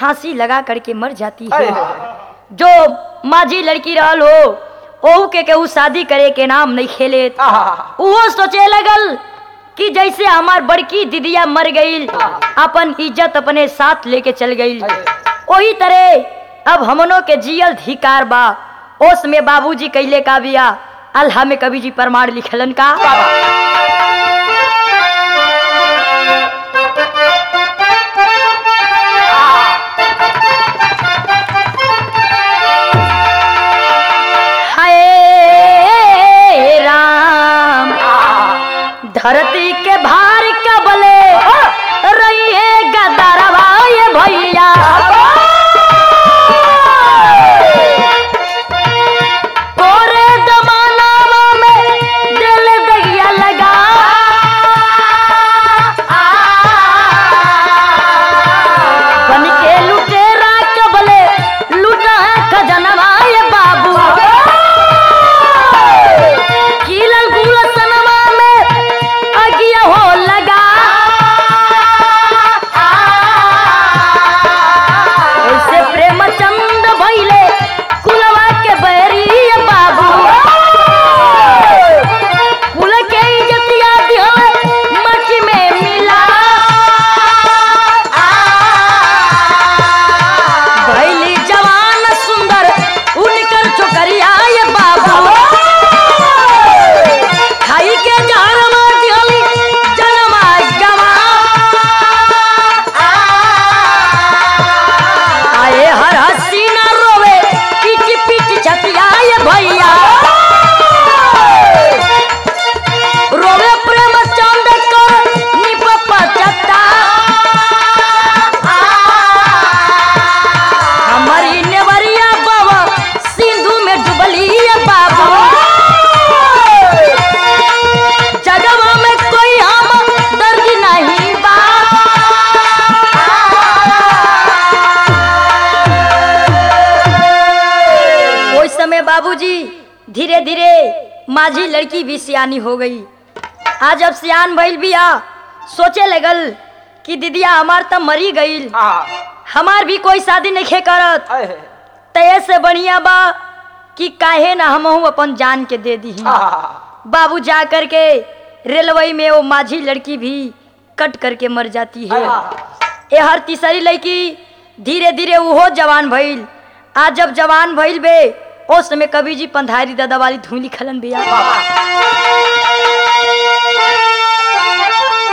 फांसी लगा करके मर जाती अरे है जो माझी लड़की रहल हो ओहू के केहू शादी करे के नाम नहीं खेले आहा, वो सोचे लगल कि जैसे हमार बड़की दीदिया मर गई अपन इज्जत अपने साथ लेके चल गई वही तरह अब हमनों के जियल धिकार बा ओस में बाबूजी कैले का बिया अल्लाह में कवि जी प्रमाण लिखलन का हाय राम धरती के भार कबले रहिए गदरवा ये भैया कोरे जमानावा में दिल दगिया लगा बन के लुटेरा कबले लुटा खजनवा ये बाबू कीलल गुलसनवा में अगिया हो लगा ऐसे प्रेमचंद भइले कुलवा के बैरी ये बाबू कुल के इज्जतिया दिहले मच में मिला भैली जवान सुंदर उनकर चोकरिया ये बाबू खाई के जहरमा दिहली जनमा गवा आए हर हसीना रोवे पीटी पीटी छतिया ये भैया रोवे प्रेम चंद कर निप पचता हमारी नेवरिया बाबा सिंधु में डुबली ये बाबू जगवा में कोई हम दर्द नहीं बा ओइ समय बाबूजी धीरे धीरे माझी लड़की भी सियानी हो गई आज जब सियान भइल बिया सोचे लगल कि दीदिया हमार त मरी गईल आहा, हमार भी कोई शादी नहीं करत अहे, तय से बढ़िया बा कि काहे ना हमहू अपन जान के दे दी आहा, बाबू जा करके रेलवे में वो माझी लड़की भी कट करके मर जाती है ये हर तीसरी लड़की धीरे धीरे उहो जवान भइल आज जब जवान भइल बे उस समय कवि जी पंधारी दादा वाली धुली खलन बिया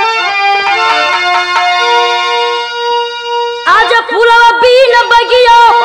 आज फूलवा बीन बगियो